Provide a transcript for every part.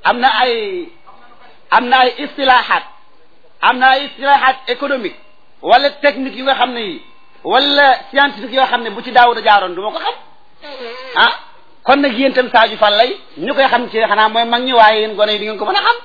am na ay am na ay istilahat am na ay istilahat économique wala technique yu nga xam ne yi wala scientifique yoo xam ne bu ci daawuda jaaroon du ma ko xam ah kon nag yéen itam Sadio Fall lay ñu koy xam ci xanaa mooy mag ñi waaye yéen gone yi di ngeen ko mën a xam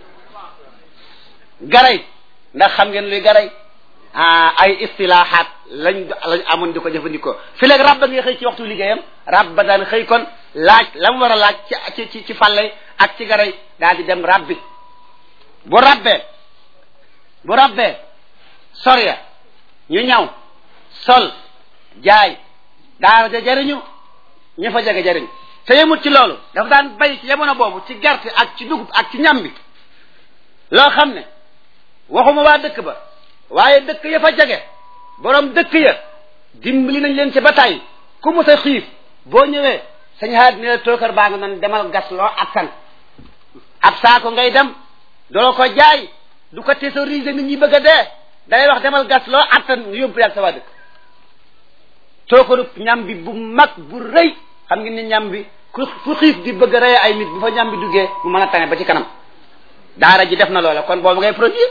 garay ndax xam ngeen luy garay ah ay istilahat lañ lañ amoon di ko jëfandikoo fi léegi rabba ngay xëy ci waxtu liggéeyam rabba daan xëy kon laaj la mu war a laaj ci ci ci fàllay ak ci garay daal di dem rabbi bu rabbee bu rabbee sorya ñu ñaw sol jaay daara ja jariñu ñu fa jege jariñ te yemut ci loolu dafa daan bay ci jamono boobu ci gerte ak ci dugub ak ci ñam bi loo xam ne waxuma waa dëkk ba waaye dëkk ya fa jege borom dëkk ya dimbali nañ leen ci ba tey ku mu sa xiif boo ñëwee sañ xaat ne la tookar baa nga nan demal gas loo attan ab saako ngay dem doo ko jaay du ko thésauriser nit ñi bëgg a dee day wax demal gas loo attan nga yóbbu yàgg sa waa dëkk tookaru ñam bi bu mag bu rëy xam ngeen ni ñam bi ku fu xiif di bëgg a rey ay nit bu fa ñam bi duggee mu mën a tane ba ci kanam daara ji def na loola kon boobu ngay produire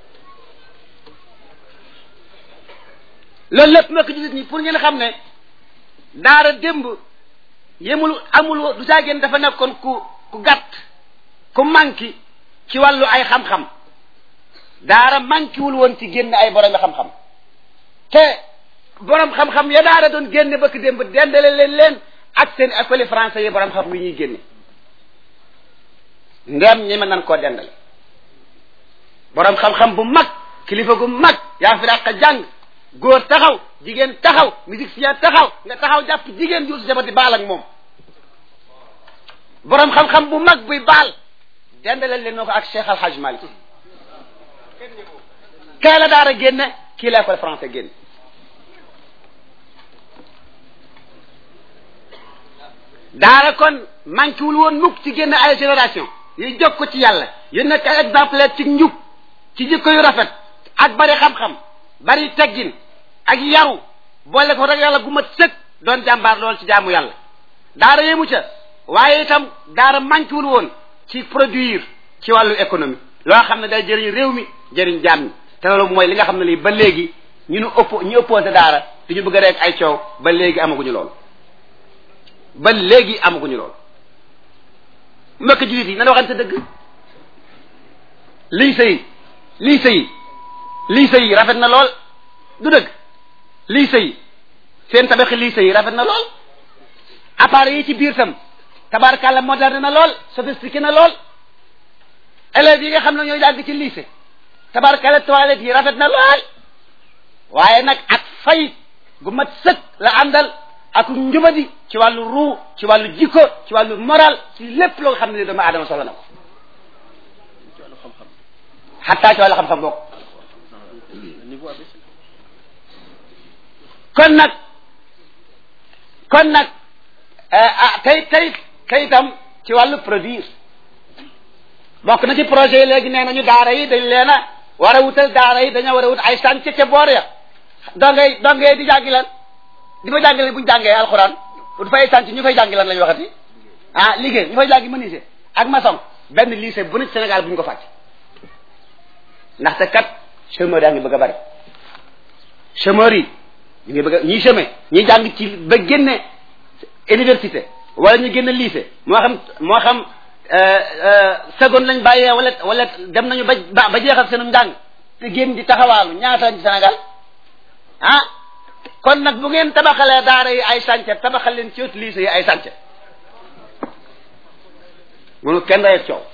loolu lépp mbokk jullit ñi pour ngeen xam ne daara démb yemul amul du caagéen dafa nekkoon ku ku gàtt ku manki ci wàllu ay xam-xam daara mankiwul woon ci génn ay borom xam-xam te borom xam-xam ya daara doon génne bëkk démb dendale leen leen ak seen école français yi borom xam yi ñuy génne ndem ñi mën nan koo dendale borom xam-xam bu mag kilifa gu mag yaa fi dàq jàng góor taxaw jigéen taxaw musicien taxaw nga taxaw jàpp jigéen ju jabati baal ak moom borom xam-xam bu mag buy baal dendale leen noo ko ak Cheikh Al Hadj Malick kee la daara génne kii la école français génne daara kon manqué wul woon mukk ci génn ay génération yu jóg ko ci yàlla yu nekk ay exemple ci njub ci jikko yu rafet ak bari xam-xam bari teggin ak yaru boole ko rek yàlla gu mat sëkk doon jàmbaar lool ci jaamu yàlla daara yemu ca waaye itam daara manqué wul woon ci produire ci wàllu économie loo xam ne day jëriñ réew mi jëriñ jaam ñi te loolu mooy li nga xam ne lii ba léegi ñu nu oppo ñu opposé daara di ñu bëgg a rek ay coow ba léegi amaguñu loolu ba léegi amaguñu loolu mbokk jullit yi nan waxante dëgg lii sëy lii sëy lii sëy rafet na lool du dëgg lii sëy seen tabaxi lii sëy rafet na lool appareil yi ci biir tam tabarkàlla moderne na lool sophistiqué na lool élèves yi nga xam ne ñooy jàng ci lycée tabarkàlla toilette yi rafet na lool waaye nag ak fay gu mat sëkk la àndal ak njubadi ci wàllu ruu ci wàllu jikko ci wàllu moral ci lépp loo xam ne doomu aadama soxla na ko xataa ci wàllu xam-xam bokk kon nag kon nag ah tey tey tey itam ci wàllu produire bokk na ci projet yi léegi nee nañu daara yi dañ leen a war a wutal daara yi dañoo war a wut ay chantier ca boor ya dongay dongay di jàngi lan di fa jàngale bu ñu jàngee alxuraan du fay sant ñu fay jàngi lan la ñu waxati ah liggéey ñu fay jàngi menuisier ak maçon benn lycée bu ne Sénégal bu ñu ko fàcc ndaxte kat chômeur yaa ngi bëgg a bari chômeur yi ñu ngi bëgg a ñiy chômer ñi jàng ci ba génne université wala ñu génne lycée moo xam moo xam seconde lañ bàyyee wala wala dem nañu ba ba jeexal seenu njàng te génn di taxawaalu ñaata lañ ci Sénégal ah kon nag bu ngeen tabaxalee daara yi ay sànce tabaxal leen ci wetu lycée yi ay sànce munu kenn rayet coow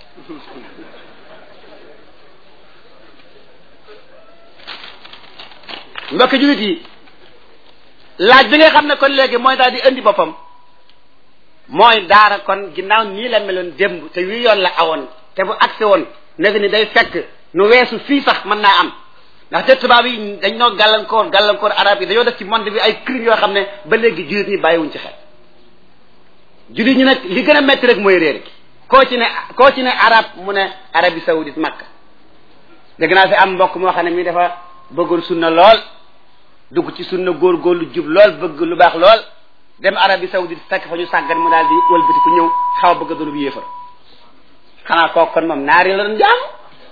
mbokk jullit yi laaj bi nga xam ne kon léegi mooy daal di indi boppam mooy daara kon ginnaaw nii la meloon démb te wii yoon la awoon te bu agsi woon nag ni day fekk nu weesu fii sax mën naa am ndax te tubaab yi dañ noo gàllankoor gàllankoor arab yi dañoo def ci monde bi ay crimes yoo xam ne ba léegi jullit ñi bàyyiwuñ ci xel jullit ñi nag li gën a métti rek mooy réer gi koo ci ne koo ci ne arab mu ne Arabie saoudite Makka dégg naa fi am mbokk moo xam ne mi dafa bëggoon sunna lool dugg ci sunna góorgóorlu jub lool bëgg lu baax lool dem Arabie saoudite fekk fa ñu sàggan mu daal di wëlbati ku ñëw xaw a bëgg a doon bu yéefar xanaa kooku kon moom naari la doon jaamu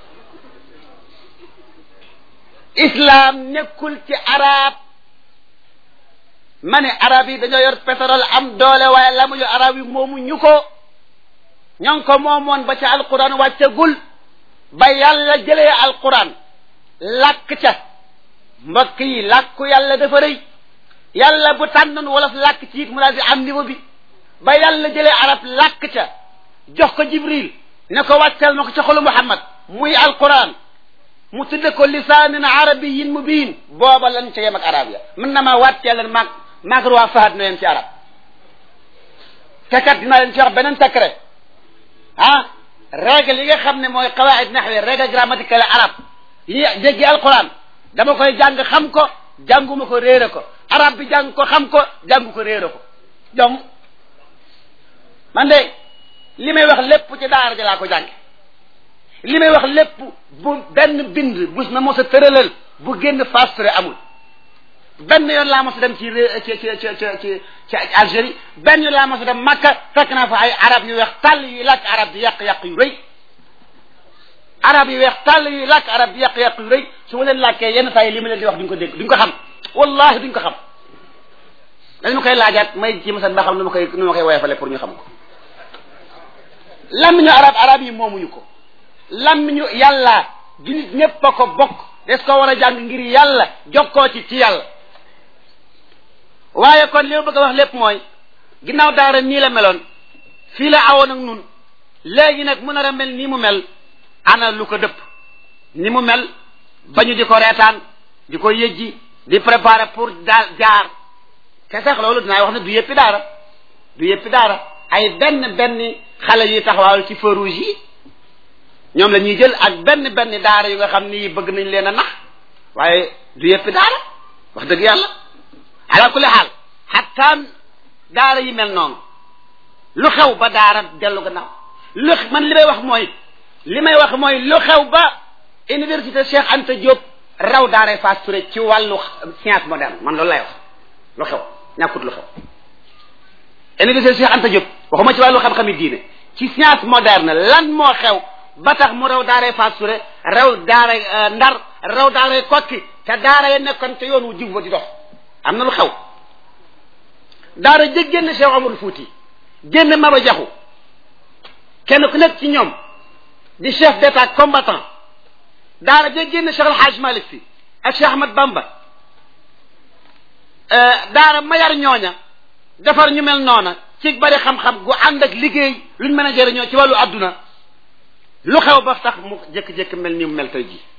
islam nekkul ci arab ma ne arab yi dañoo yor pétrole am doole waaye la mu yor arab yi moomu ñu ko ñoo ngi ko moomoon ba ca alquran wàccagul ba yàlla jëlee alquran làkk ca mbokk yi làkku yàlla dafa rëy yàlla bu tànnoon wolof làkk ci it mu daal di am niveau bi ba yàlla jëlee arab làkk ca jox ko jibril ne ko wàccal ma ko ca xolu muhammad muy alquran mu tudde ko lisaanin arabiyin mubin booba lan ca yem ak arab ya mën na maa wàccee leen maag maag roi fahad na leen ci arab te kat dinaa leen ci wax beneen secret ah règle yi nga xam ne mooy qawaid naxwi règle grammaticale arab yi jéggi alquran dama koy jàng xam ko jànguma ko réere ko arab bi jàng ko xam ko jàngu ko réere ko donc man de li may wax lépp ci daara ja laa ko jàng li may wax lépp bu benn bind bus ma mos a tëralal bu génn fastre amul benn yoon laa mos a dem ci ci ci ci ci ci Algérie benn yoon laa mos a dem Makka fekk naa fa ay arab yu weex tàll yuy làkk arab di yàq-yàq yu rëy arab yu weex tàll yuy làkk arab di yàq-yàq yu rëy su ma leen làkkee yenn saa yi li ma leen di wax duñ ko dégg duñ ko xam wallahi duñ ko xam dañ ma koy laajaat may ci masan ba xam nu ma koy nu ma koy woyofale pour ñu xam ko lammiñu arab arab yi moomuñu ko lammiñu yàlla jullit ñépp a ko bokk des ko war a jàng ngir yàlla jokkoo ci ci yàlla waaye kon li ma bëgg a wax lépp mooy ginnaaw daara nii la meloon fii la awoon ak nun léegi nag mu nar a mel nii mu mel ana lu ko dëpp ni mu mel ba ñu di ko reetaan di ko yëjji di préparer pour daal jaar te sax loolu dinaa wax ne du yëppi daara du yëppi daara ay benn benn xale yuy taxawaalu ci feu rouge yi ñoom la ñuy jël ak benn benn daara yu nga xam ni bëgg nañ leen a nax waaye du yëppi daara wax dëgg yàlla ala kulli xaal xattaan daara yi mel noonu lu xew ba daara dellu gannaaw lu man li may wax mooy li may wax mooy lu xew ba université Cheikh Anta Diop raw daaray Fass Touré ci wàllu science moderne man loolu lay wax lu xew ñàkkut lu xew université Cheikh Anta Diop waxuma ci wàllu xam-xami diine ci science moderne lan moo xew ba tax mu raw daaray Fass Touré raw daaray Ndar raw daaray Kokki te daara ya nekkoon te yoon wu jub ba di dox am na lu xew daara jëg génn Cheikh Omar Fouti génn Maba Jaxu kenn ku nekk ci ñoom di chef d'état combattant daara jëg génn Cheikh El Hadj Malick Sy ak Cheikh Ahmad Bamba daara mayar ñooña defar ñu mel noona ci bari xam-xam gu ànd ak liggéey luñ mën a jëriñoo ci wàllu àdduna lu xew ba tax mu jékki-jékki mel ni mu mel tey ji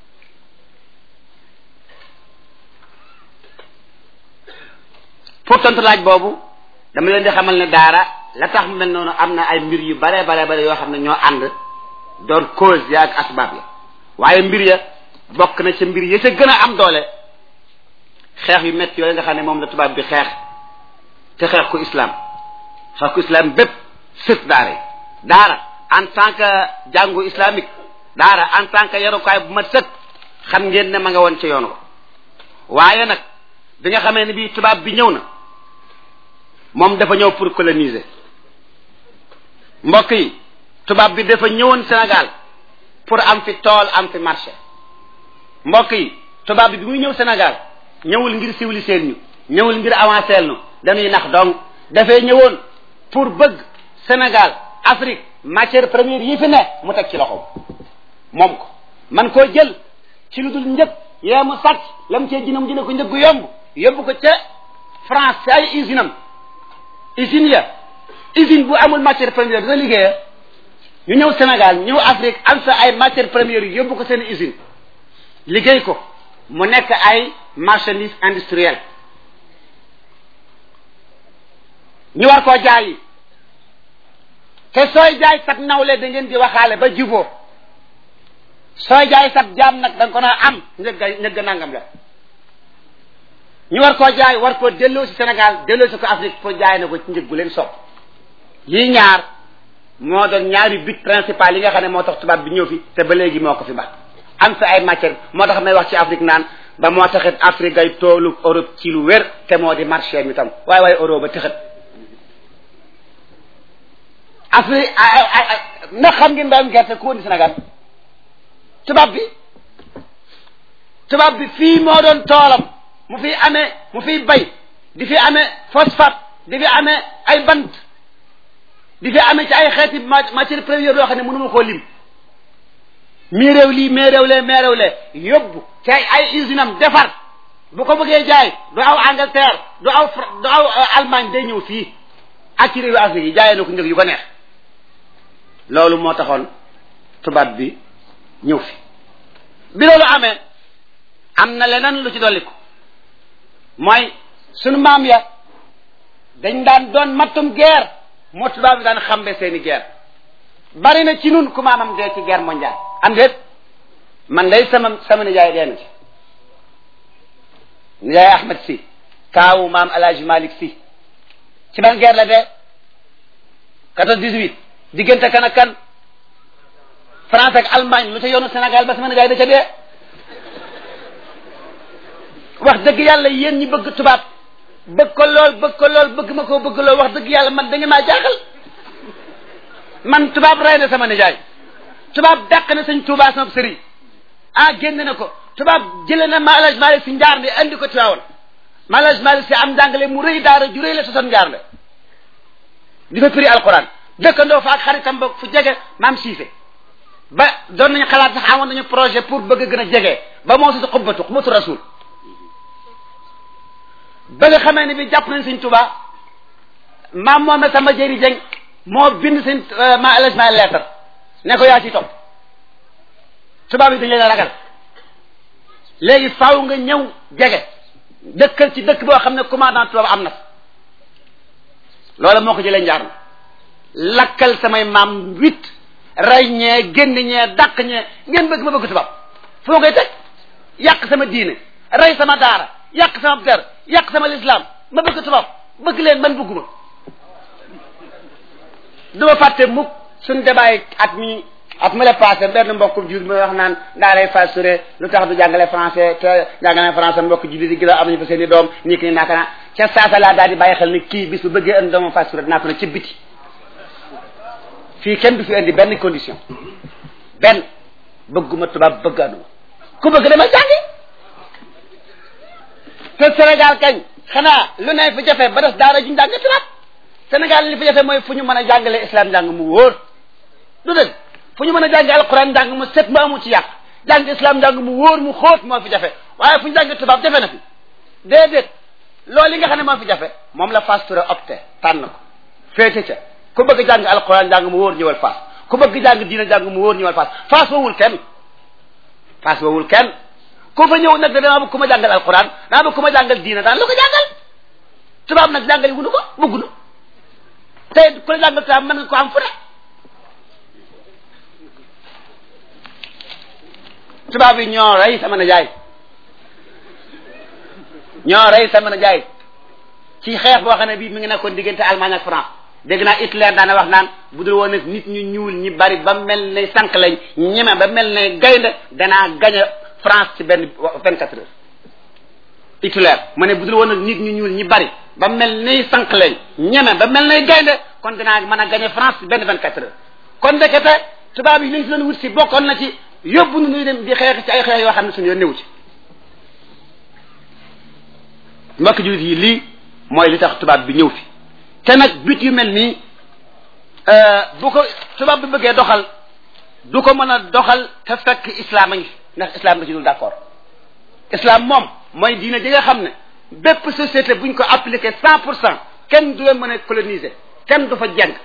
pour tontu laaj boobu dama leen di xamal ne daara la tax mu mel noonu am na ay mbir yu bare bare bare yoo xam ne ñoo ànd doon cause ya ak asbaab ya waaye mbir ya bokk na ca mbir ya ca gën a am doole xeex yu métti yooyu nga xam ne moom la tubaab bi xeex te xeex ko islam xeex ko islam bépp sës daara yi daara en tant que jàngu islamique daara en tant que yarukaay bu mat sëkk xam ngeen ne ma nga woon ca yoon ko waaye nag bi nga xamee ne bii tubaab bi ñëw na moom dafa ñëw pour coloniser mbokk yi tubaab bi dafa ñëwoon Sénégal pour am fi tool am fi marché mbokk yi tubaab bi bi muy ñëw Sénégal ñëwul ngir civiliser ñu ñëwul ngir avancer ñu dañuy nax donc dafay ñëwoon pour bëgg Sénégal Afrique matière première yi fi ne mu teg ci loxoom moom ko man koo jël ci lu dul njëg yee mu sàcc lam cee jëne mu jëne ko njëg gu yomb yóbbu ko ca France ci ay usine am usine ya usine bu amul matière première dina liggéeya ñu ñëw Sénégal ñëw Afrique am sa ay matière première yi yóbbu ko seen usine liggéey ko mu nekk ay marchandise industrielle ñu war koo jaay te sooy jaay sab nawle da ngeen di waxaale ba juboo sooy jaay sab jaam nag da nga ko naa am njëgga njëgga nangam la ñu war koo jaay war koo delloo si Sénégal delloo si ko Afrique pour jaay na ko ci njëg bu leen sopp yii ñaar moo doon ñaari but principal yi nga xam ne moo tax tubaab bi ñëw fi te ba léegi moo ko fi ba am sa ay matière moo tax may wax ci Afrique naan ba moo taxit Afrique ay toolu Europe ci lu wér te moo di marché mi tam waaye waaye Europe ba tëxat Afrique ndax xam ngeen mbayum gerte ku indi Sénégal tubaab bi tubaab bi fii moo doon toolam mu fi amee mu fiy bay di fi amee phosphate di fi amee ay bant di fi amee ci ay xeeti matière première yoo xam ne mënuma koo lim mii réew lii mais réew lee mais réew lee yóbbu ci ay ay usine am defar bu ko bëggee jaay du aw Angleterre du aw du aw Allemagne day ñëw fii ak ci réewu Afrique yi jaayee na ko njëg yu ko neex loolu moo taxoon tubaab bi ñëw fi bi loolu amee am na leneen lu ci dolliku mooy sunu maam ya dañ daan doon mattum guerre moo tubaab bi daan xambe seeni guerre bari na ci nun ku maamam dee ci guerre mondiale am déet man day sama sama nijaay dee na ci nijaay Ahmed si kaawu maam El Hadj Malick si ci ban guerre la dee quatorze dix-huit diggante kan ak kan France ak Allemagne lu ca yoonu Sénégal ba sama nijaay da ca dee wax dëgg yàlla yéen ñi bëgg tubaab bëgg ko lool bëgg ko lool bëgg ma koo bëgg lool wax dëgg yàlla man da ngeen maa jaaxal man tubaab rey na sama nijaay tubaab dàq na sëñ Tuubaa sama sëriñ ah génn na ko tubaab jëlee na Maalaj Malik si njaar ne andi ko Tiwaawan Maalaj Malik si am njàngale mu rëy daara ju rëy la sosoon njaar le di fa firi alquran dëkkandoo fa ak xaritam ba fu jege maam Siise ba doon nañu xalaat sax amoon nañu projet pour bëgg gën a jege ba moo sosu xubbatu xubbatu rasul ba nga xamee ne bi jàpp nañ sëñ Tuubaa maam moom sama jëri jëng moo bind sëñ ma Alaj ma lettre ne ko yaa ci topp tubaab yi dañ leen a ragal léegi faaw nga ñëw jege dëkkal ci dëkk boo xam ne commandant tubaab am na loola moo ko jëlee njaar na lakkal samay maam huit rey ñee génn ñee dàq ñee ngeen bëgg ma bëgg tubaab foo koy teg yàq sama diine rey sama daara yàq sama der yàq sama lislaam ma bëgg tubaab bëgg leen man bëgguma du ma fàtte mukk suñ débat at mi at ma la passé benn mbokkum jur ma wax naan daa lay fassuré lu tax du jàngale français te jàngale français mbokk jullit yi gën a am nañu fa seen i doom nii ki ni naaka naa ca saasa laa daal di bàyyi xel ni kii bis bu bëggee indi doomam fassuré dinaa ko ne ci biti fii kenn du fi indi benn condition benn bëgguma tubaab bëgg aduma ku bëgg dama jàngi te Sénégal kañ xanaa lu ne fi jafe ba des daara juñ jàng tubaab Sénégal li fi jafe mooy fu ñu mën a jàngale islam njàng mu wóor du dëgg fu ñu mën a jàng alquran njàng mu set mu amu ci yàq jàng islam njàng mu wóor mu xóot moo fi jafe waaye fu ñu jàng tubaab jafe na fi déedéet loolu li nga xam ne moo fi jafe moom la Fass Touré opté tànn ko féete ca ku bëgg jàng alquran njàng mu wóor ñëwal Fass ku bëgg jàng diina njàng mu wóor ñëwal Fass Fass woowul kenn Fass woowul kenn ku fa ñëw nag da dama bëgg ku ma jàngal alquran dama bëgg ku ma jàngal diina daan lu ko jàngal tubaab nag jàngali wunu ko bëggunu tey ku la jàngal tubaab mën nga ko am fu ne tubaab yi ñoo rey sama na jaay ñoo rey sama na jaay ci xeex boo xam ne bii mi ngi nekkoon diggante Allemagne ak France dégg naa Hitler daana wax naan bu dul woon nag nit ñu ñuul ñi bari ba mel ne sànq lañ ñeme ba mel ne gaynde danaa gañ a France ci benn vingt quatre heures Hitler mu ne bu dul woon nag nit ñu ñuul ñi bari ba mel ne sànq lañ ñeme ba mel ne gaynde kon danaa mën a gañ a France ci benn vingt quatre heures kon ndekete tubaab yi liñ fi doon wut si bokkoon na ci yóbbu nu nuy dem di xeex ci ay xeex yoo xam ne suñu yoon newu ci mbokk jullit yi lii mooy li tax tubaab bi ñëw fi te nag but yu mel nii bu ko tubaab bi bëggee doxal du ko mën a doxal te fekk islam a ngi fi ndax islam da ci dul d'accord islam moom mooy diine ji nga xam ne bépp société buñ ko appliqué cent pour cent kenn du leen mën a coloniser kenn du fa jeng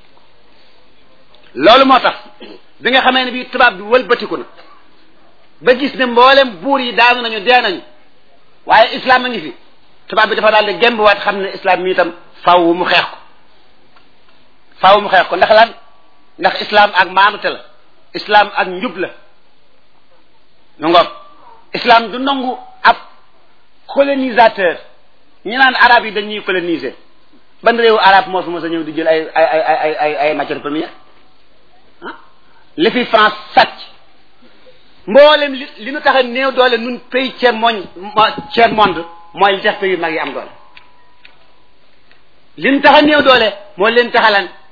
loolu moo tax bi nga xamee ne bii tubaab bi wëlbatiku na ba gis ne mboolem buur yi daanu nañu dee nañu waaye islam a ngi fi tubaab bi dafa daal di gembuwaat xam ne islam mi itam faaw mu xeex ko faaw mu xeex ko ndax lan ndax islam ak maanute la islam ak njub la ñu ngoog islam du nangu ab colonisateur ñu naan arab yi dañuy coloniser ban réewu arab moo fi mos a ñëw di jël ay ay ay ay ay ay matière première ah li fi France sàcc mboolem li li nu tax a néew doole nun pays tiers monde tiers monde mooy li tax pays yu mag yi am doole li nu tax a néew doole mooy leen taxalan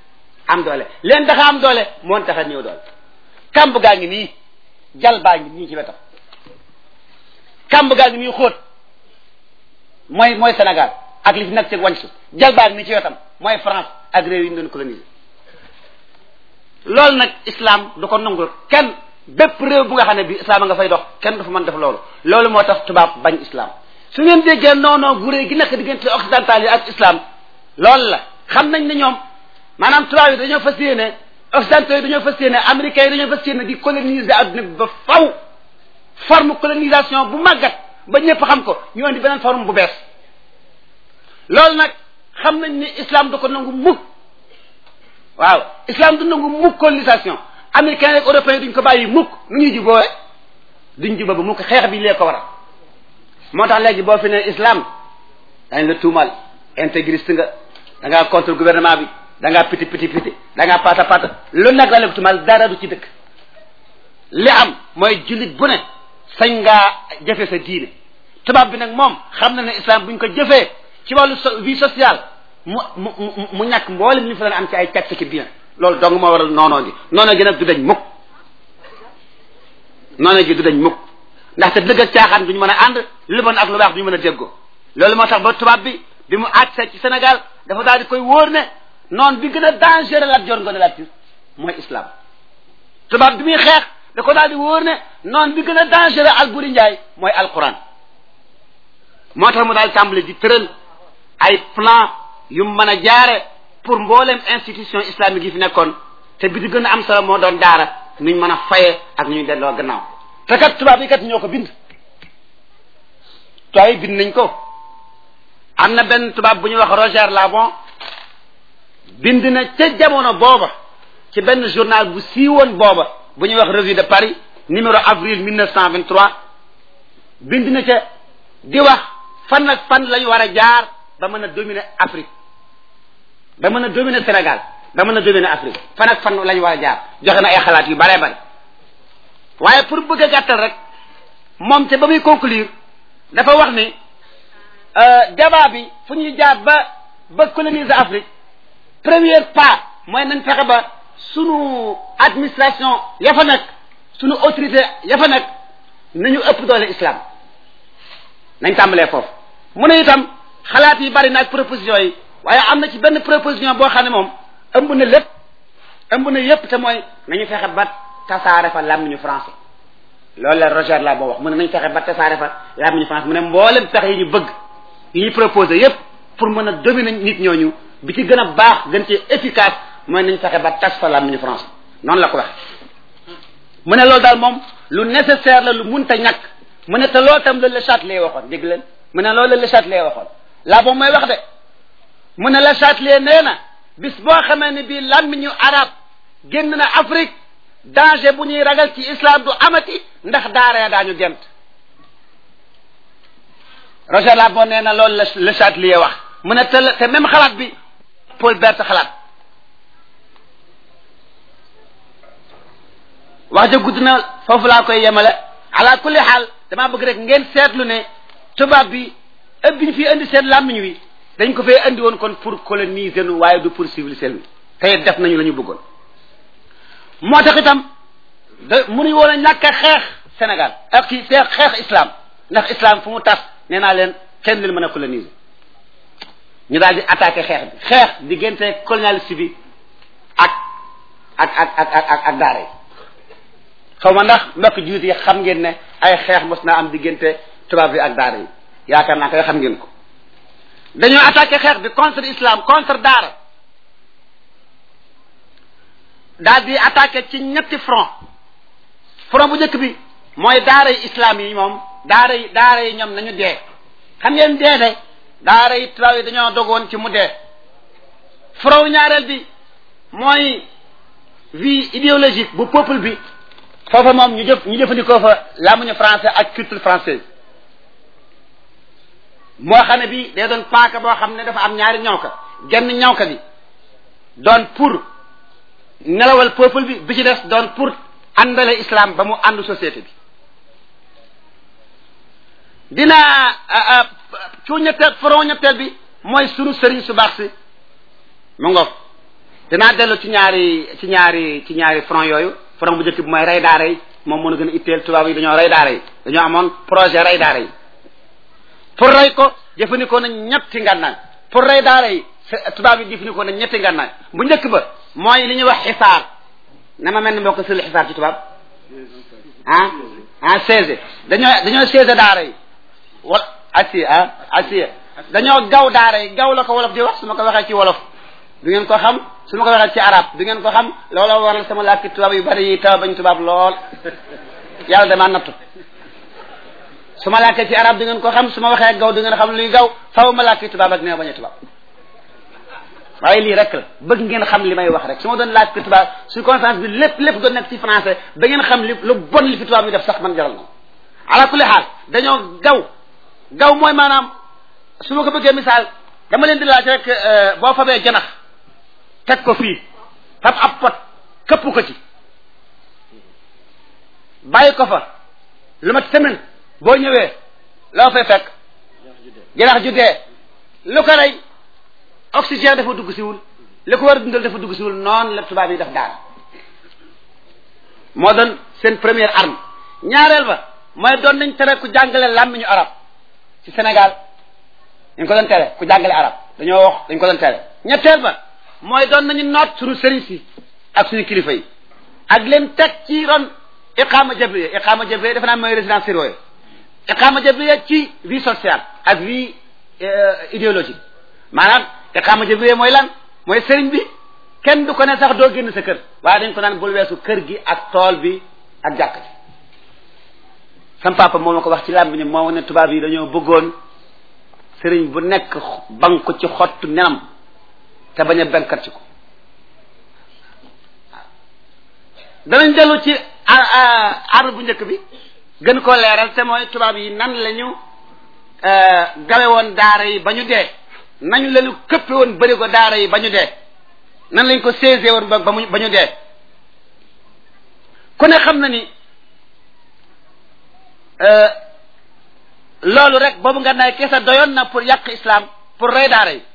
am doole leen tax am doole moo tax a ñëw doole kamb gaa ngi nii jal baa ngi nii ci wetam kamb gaa ngi nii xóot mooy mooy Sénégal ak li fi nag ci wàññi jal baa ngi nii ci wetam mooy France ak réew yi ñu doon coloniser loolu nag islam du ko nangul kenn bépp réew bu nga xam ne bi islam a nga fay dox kenn du fa mën def loolu loolu moo tax tubaab bañ islam su ngeen déggee noonoo gu réy gi nekk diggante occidental yi ak islam loolu la xam nañ ne ñoom maanaam tubaab yi dañoo fas yéene occidentaux yi dañoo fas yéene américains yi dañoo fas yéene di coloniser adduna bi ba faw forme colonisation bu màggat ba ñëpp xam ko ñu indi beneen forme bu bees loolu nag xam nañ ni islam du ko nangu mukk waaw islam du nangu mukk colonisation américains ak européens duñ ko bàyyi mukk nu ñuy juboo duñ juboo ba mukk xeex bi lee ko waral moo tax léegi boo fi ne islam dañ la tuumal intégriste nga da ngaa contre gouvernement bi da ngaa piti piti piti da ngaa pata pata lu nag la la ko tuumal dara du ci dëkk li am mooy jullit bu ne sañ ngaa jëfe sa diine tubaab bi nag moom xam na ne islam buñ ko jëfee ci wàllu vie sociale mu mu mu ñàkk mboolem li fi daan am ci ay càcc ki bien loolu dong moo waral noonoo gi noonoo gi nag du dañ mukk noonoo gi du dañ mukk ndaxte dëgg ak caaxaan duñu mën a ànd lu bon ak lu baax duñu mën a déggoo loolu moo tax ba tubaab bi bi mu àgg ci Sénégal dafa daal di koy wóor ne noon bi gën a dangereux Lat Joor Ngoone Latiir mooy islam tubaab bi muy xeex da ko daal di wóor ne noon bi gën a dangereux Alburi Njaay mooy alquran moo tax mu daal tàmbali di tëral ay plan yu mu mën a jaare pour mboolem institution islamique yi fi nekkoon te bi di gën a am solo moo doon daara nuñ mën a faye ak nu ñu delloo gannaaw te kat tubaab yi kat ñoo ko bind tubaab yi bind nañ ko am na benn tubaab bu ñuy wax Roger Labon bind na ca jamono booba ci benn journal bu siiwoon booba bu ñuy wax revue de Paris numéro avril 1923 bind na ca di wax fan ak fan lañu war a jaar ba mën a dominer Afrique ba mën a dominer Sénégal ba mën a dominer Afrique fan ak fan lañu war a jaar joxe na ay xalaat yu bare bare waaye pour bëgg a gàttal rek moom te ba muy conclure dafa wax ni débat bi fu ñuy jaar ba ba coloniser Afrique premier pas mooy nañ fexe ba sunu administration ya fa nekk sunu autorité ya fa nekk nañu ëpp doole islam nañ tàmbalee foofu mu ne itam xalaat yi bari na ak proposition yi waaye am na ci benn proposition boo xam ne moom ëmb na lépp ëmb na yépp te mooy nañu fexe ba tasaare fa làmmiñu français loolu la Roger la boo wax mu ne nañ fexe ba tasaare fa làmmiñu français mu ne mboolem pexe yi ñu bëgg yi ñu proposé yépp pour mën a dominer nit ñooñu bi ci gën a baax gën ci efficace mooy nañ fexe ba tas fa làmmiñu français noonu la ko wax mu ne loolu daal moom lu nécessaire la lu munta ñàkk mu ne te loolu tam la Le Châtelet waxoon dégg leen mu ne loolu la Le Châtelet waxoon laa boobu mooy wax de mu ne Le Châtelet nee na bis boo xamee ne bii làmmiñu arab génn na Afrique danger bu ñuy ragal ci islam du amati ndax daara ya daañu gent Roger Labon nee na loolu la Le Châtelet wax mu ne te te même xalaat bi Paul Bert xalaat wax ja gudd na foofu laa koy yemale ala kulli xaal damaa bëgg rek ngeen seetlu ne tubaab bi ëpp bi ñu fi indi seen làmmiñ wi dañ ko fee indi woon kon pour coloniser nu waaye du pour civiliser nu tey def nañu la ñu bëggoon moo tax itam da mënuñu woon a ñàkk a xeex Sénégal ak ci xeex xeex islam ndax islam fu mu tas nee naa leen kenn leen mën a coloniser ñu daal di attaqué xeex bi xeex diggante colonialiste bi ak ak ak ak ak ak daara yi xaw ma ndax mbokk jullit yi xam ngeen ne ay xeex mos naa am diggante tubaab bi ak daara yi yaakaar naa koy xam ngeen ko dañoo attaqué xeex bi contre islam contre daara daal di attaqué ci ñetti front front bu njëkk bi mooy daara yi islam yi moom daara yi daara yi ñoom nañu dee xam ngeen dee de daara yi tubaab yi dañoo dogoon ci mu dee front ñaareel bi mooy vie idéologique bu peuple bi foofa moom ñu jëf ñu jëfandikoo fa làmmiñu français ak culture française moo xam ne bi day doon paaka boo xam ne dafa am ñaari ñawka genn ñawka bi doon pour nelawal peuple bi bi ci des doon pour àndale islam ba mu ànd société bi dina cu ñetteel front ñetteel bi mooy sunu sëriñ su baax si mu ngoog dinaa dellu ci ñaari ci ñaari ci ñaari front yooyu front bu njëkk bi mooy rey daara yi moom mën a gën a itteel tubaab yi dañoo rey daara yi dañoo amoon projet rey daara yi pour rey ko jëfandikoo nañ ñetti ngànnaay pour rey daara yi tubaab yi jëfandikoo nañ ñetti ngànnaay bu njëkk ba mooy li ñuy wax xisaar na ma mel ni mbokk sëli xisaar ci tubaab ah ah seize dañoo dañoo seize daara yi wala assi ah assi dañoo gaw daara yi gaw la ko wolof di wax su ma ko waxee ci wolof du ngeen ko xam su ma ko waxee ci arab du ngeen ko xam loola waral sama làkki tubaab yu bari yi taw bañ tubaab lool yàlla damaa nattu su ma làkkee ci arab du ngeen ko xam su ma waxee gaw du ngeen xam luy gaw faw ma làkki tubaab ak nee bañ a tubaab waaye lii rek la bëgg ngeen xam li may wax rek su ma doon làkki tubaab su conférence bi lépp lépp doon nekk ci français ba ngeen xam li lu bon li fi tubaab yi def sax man jaral na ala kulli xaal dañoo gaw gaw mooy maanaam su ma ko bëggee misaal dama leen di laaj rek boo fabee janax teg ko fii fab ab pot këpp ko ci bàyyi ko fa lu mat semaine boo ñëwee loo fay fekk janax ju dee lu ko rey oxygène dafa dugg siwul li ko war a dundal dafa dugg siwul noonu la tubaab yi def daan moo doon seen première arme ñaareel ba mooy doon nañ tere ku jàngale làmmiñu arab ci Sénégal dañ ko doon tere ku jàngale arab dañoo wax dañ ko doon tere ñetteel ba mooy doon nañu noot suñu sëriñ si ak suñu kilifa yi ak leen teg ci ron iqaama jabriya iqaama jabriya defe naa mooy résidence surveillée iqaama jabriya ci vie sociale ak vie idéologique maanaam iqaama jabriya mooy lan mooy sëriñ bi kenn du ko ne sax doo génn sa kër waaye dañ ko naan bul weesu kër gi ak tool bi ak jàkk ji sam papa moo ma ko wax ci làmb ni moo ne tubaab yi dañoo bëggoon sëriñ bu nekk bank ko ci xottu nenam te bañ a benkat ci ko danañ dellu ci arme bu njëkk bi gën koo leeral te mooy tubaab yi nan la ñu gawe woon daara yi ba ñu dee nañu lañu këppe woon bëri ko daara yi ba ñu dee nan lañ ko saisé woon ba mu ba ñu dee ku ne xam na ni loolu rek boobu nga naay keesa doyoon na pour yàq islam pour rey daara yi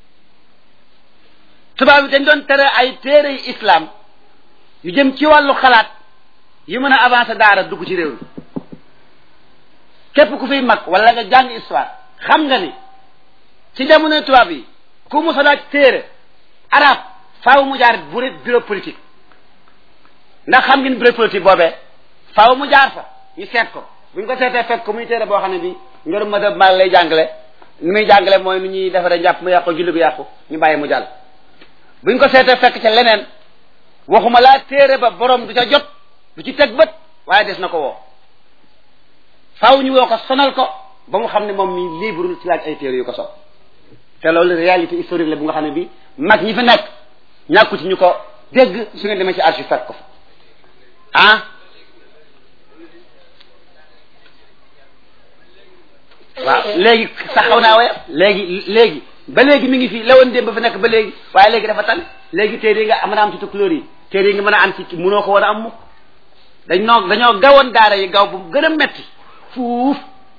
tubaab yi dañ doon tere ay téere yi islam yu jëm ci wàllu xalaat yu mën a avancer daara dugg ci réew mi képp ku fiy mag wala nga jàng histoire xam nga ni ci jamono tubaab yi ku mu laaj téere arab faaw mu jaar bu bureau politique ndax xam ngeen bureau politique boobee faaw mu jaar fa ñu seet ko bu ñu ko seetee fekk ko muy téere boo xam ne bi ngërum madab mal lay jàngale ni muy jàngale mooy nu ñuy defaree njàpp mu yàqu julli gu yàqu ñu bàyyi mu jàll bu ñu ko seetee fekk ca leneen waxuma laa téere ba borom du ca jot du ci teg bët waaye des na ko woo faaw ñu woo ko sonal ko ba mu xam ne moom mi libre ci laaj ay téere yu ko so te loolu réalité historique la bu nga xam ne bi mag ñi fi nekk ñàkku ci ñu ko dégg su ngeen demee ci archive fekk ko fa ah waaw léegi sax xaw naa woyof léegi léegi ba léegi mi ngi fi lawoon démb ba fi nekk ba léegi waaye léegi dafa tan léegi téere yi nga mën a am ci tukulóor yi téere yi nga mën a am ci mënoo ko war a am mukk dañ noo dañoo gawoon daara yi gaw bu gën a metti fuuf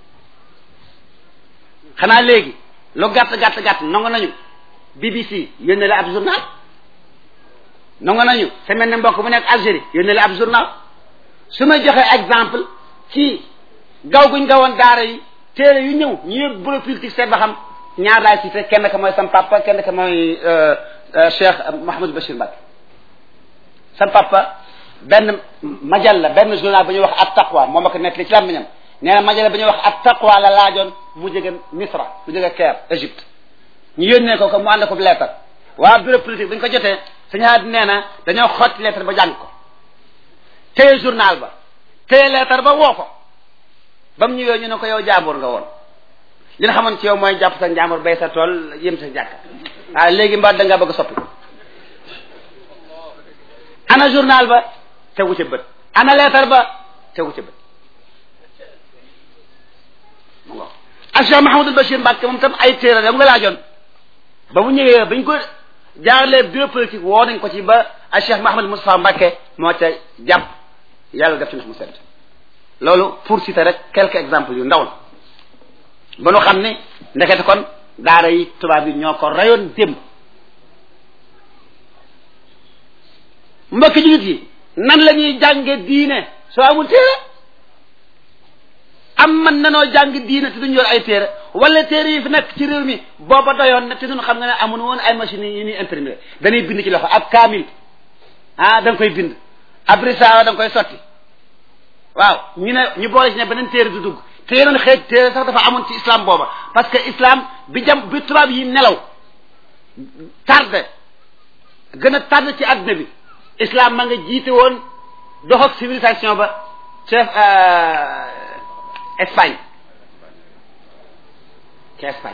xanaa léegi lu gàtt gàtt gàtt nongo nañu BBC yónnee la ab journal nongo nañu semaine ne mbokk bu nekk Algérie yónnee la ab journal su ma joxee exemple ci gaw guñ gawoon daara yi téere yu ñëw ñu yëg bureau politique seet ba xam ñaar laay cité kenn ka mooy sam papa kenn ka mooy Cheikh Mouhamadou Bachir Mbacké sam papa benn majalla benn journal ba ñuy wax at taqwa moom ak nekk li ci làmmiñam nee na majalla ba ñuy wax at taqwa la laajoon mu jóge Misra mu jóge Caire Égypte ñu yónnee ko ko mu ànd ko lettre waa bureau politique bi ñu ko jotee suñu xaat nee na dañoo xotti lettre ba jàng ko téye journal ba téye lettre ba woo ko ba mu ñëwee ñu ne ko yow jaambur nga woon li nga xamoon ci yow mooy jàpp sa njaambur bay sa tool yëm sa jàkka waaw léegi mbaa da ngaa bëgg a soppi ana journal ba tegu ca bët ana lettre ba tegu ca bët mu ngo ak Cheikh Mahamadul Bachir Mbacke moom tam ay téere da nga laajoon ba mu ñëwee bañ ko jaarlee bureau politique woo nañ ko ci ba ak Cheikh Mahamadul Moustapha Mbacke moo ca jàpp yàlla def ci ndox mu sedd loolu pour citer rek quelques exemples yu ndaw la ba nu xam ne ndekete kon daara yi tubaab yi ñoo ko rayoon démb mbokki jullit yi nan la ñuy jànge diine soo amul téere am man nanoo jàng diine te duñ yor ay téere wala téere yi fi nekk ci réew mi booba doyoon na te duñ xam nga ne amun woon ay machines yi ñuy imprimer dañuy bind ci loxo ab kaamil ah da nga koy bind ab risaawa da nga koy sotti waaw ñu ne ñu boole ci ne beneen téere du dugg te yeneen xeej téere sax dafa amoon ci islam booba parce que islam bi jam bi tubaab yi nelaw tardé gën a tardé ci àdduna bi islam ma nga jiite woon dox ak civilisation ba chef Espagne ci Espagne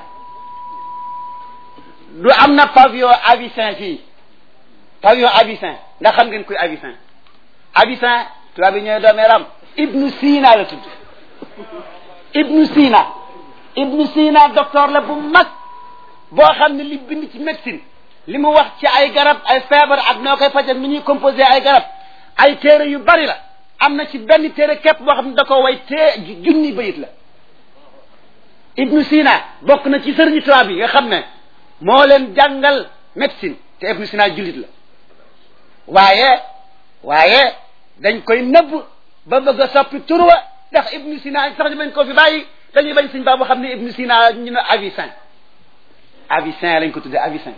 du am na pavillon Avicenne fii pavillon Avicenne ndax xam ngeen kuy Avicenne Avicenne tubaab yi ñooy doomee ram Ibnu Sina la tudd Ibnu Sina Ibnu Sina docteur la bu mag boo xam ne li bind ci médecine li mu wax ci ay garab ay feebar ak noo koy faj ak ni ñuy composé ay garab ay téere yu bari la am na ci benn téere képp boo xam ne da ko way tee junni bayit la Ibnu Sina bokk na ci sëriñu tubaab yi nga xam ne moo leen jàngal médecine te Ibnu Sina jullit la waaye waaye dañ koy nëbb ba bëgg a soppi turwa ndax Ibnu Sina sax ñu bañ ko fi bàyyi dañuy bañ suñ baa boo xam ne Ibnu Sina ñu ne Avicenne Avicenne lañ ko tuddee Avicenne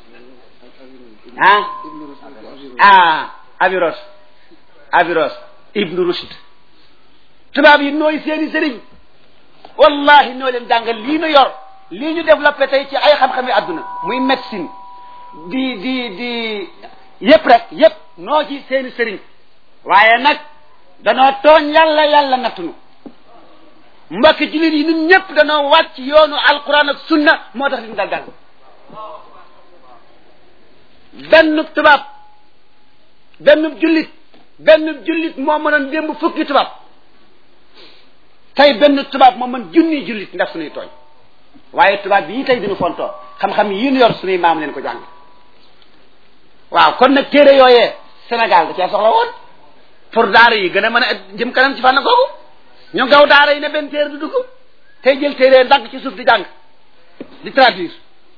ah ah Aviros Aviros Ibnu Rushd tubaab yi nooy seeni sëriñ wallahi noo leen jàngal lii nu yor lii ñu développé tey ci ay xam-xami àdduna muy médecine di di di yëpp rek yëpp noo ci seeni sëriñ waaye nag danoo tooñ yàlla yàlla nattunu mbokki jullit yi ñun ñëpp danoo wàcc yoonu alquran ak sunna moo tax liñ dal dal benn tubaab benn jullit benn jullit moo mënoon démb fukki tubaab tey benn tubaab moo mën junni jullit ndax suñuy tooñ waaye tubaab bii tey dinu fontoo xam-xam yi ñu yor suñuy maam leen ko jàng waaw kon nag téere yooyee Sénégal da cee soxla woon pour daara yi gën a mën a jëm kanam ci fànn googu ñu gaw daara yi ne benn téere du dugg tey jël téere ndànk ci suuf di jàng di traduire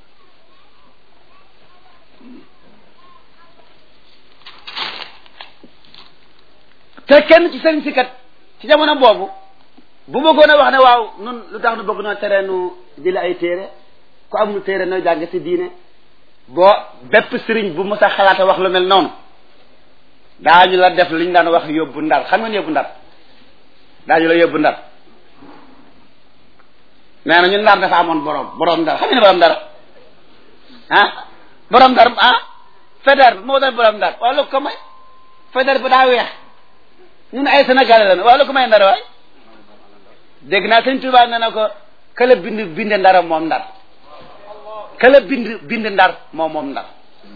te kenn ci sëriñ si kat ci jamono boobu bu bëggoon a wax ne waaw nun lu tax nu bëgg noo tere nu jële ay téere ku amul téere nooy jàng si diine boo bépp sëriñ bu mos a xalaata wax lu mel noonu daañu la def li ñu daan wax yóbbu ndar xam ngeen yóbbu ndar daañu la yóbbu ndar nee na ñun ndar dafa amoon borom borom ndar xam ngeen borom ndar ah borom ndar ah fédère moo doon borom ndar waaw lu ko may fédère bi daa weex ñun ay sénégalais lañu waaw lu ko may ndar waay dégg naa sëñ Tuubaa nee na ko këla bind bind ndara moom ndar këla bind bind ndar moom moom ndar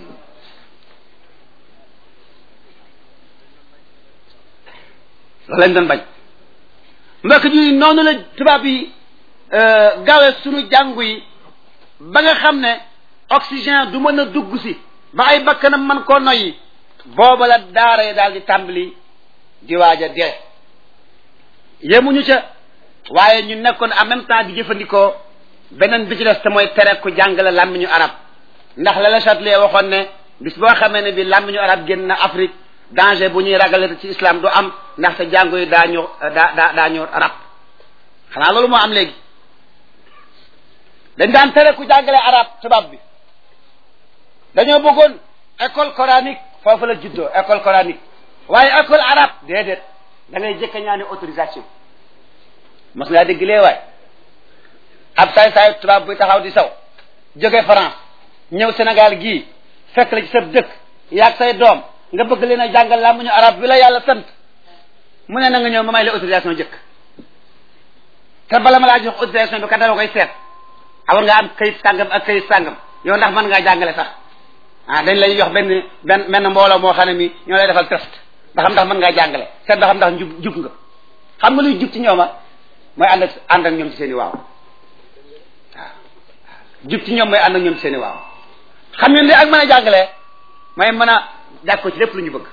loolu lañ doon bañ mbokk ji noonu la tubaab yi gawe sunu jàngu yi ba nga xam ne oxygène du mën a dugg si ba ay bakkanam man koo noyyi booba la daara yi daal di tàmbali di waaj a dee yemuñu ca waaye ñu nekkoon en même temps di jëfandikoo beneen bi ci des te mooy tere ku jàngale làmmiñu arab ndax la la Châtelet waxoon ne bis boo xamee ne bi làmmiñu arab génn na Afrique danger bu ñuy ragale ci islam du am ndaxte jàngu yi daañu daa daa daañu arab xanaa loolu moo am léegi dañ daan tere ku jàngale arab tubaab bi dañoo bëggoon école coranique foofu la juddoo école coranique waaye école arabe déedéet da ngay jëkk ñaani autorisation mos ngaa dégg lee waay ab saay saay tubaab buy taxaw di saw jóge France ñëw Sénégal gii fekk la ci sa dëkk yaag say doom nga bëgg leen a jàngal làmmiñu arab bi la yàlla sant mu ne na nga ñëw ma may la autorisation jëkk te bala ma laa jox autorisation bi kat dama koy seet awar nga am kayit sàngam ak kayit sàngam yow ndax mën ngaa jàngale sax ah dañ lay jox benn benn benn mbooloo moo xam ne mi ñoo lay defal test ba xam ndax mën ngaa jàngale seet ba xam ndax njub jub nga xam nga luy jub ci ñooma mooy ànd ak ànd ak ñoom ci seen i waaw waaw jub ci ñoom mooy ànd ak ñoom ci seen i waaw xam ngeen ne ak mën a jàngale mooy mën a jàkkoo ci lépp lu ñu bëgg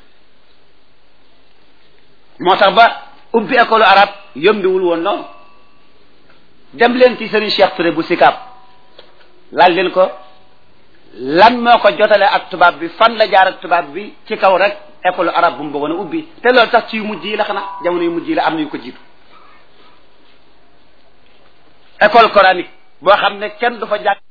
moo tax ba ubbi école arabe yombiwul woon noonu dem leen ci Serigne Cheikh Touré bu Sicap laaj leen ko lan moo ko jotale ak tubaab bi fan la jaar ak tubaab bi ci kaw rek école arabe bu mu bëggoon a ubbi te loolu sax ci yu mujj yi la xanaa jamono yu mujj yi la am na yu ko jiitu école coranique boo xam ne kenn du fa jàng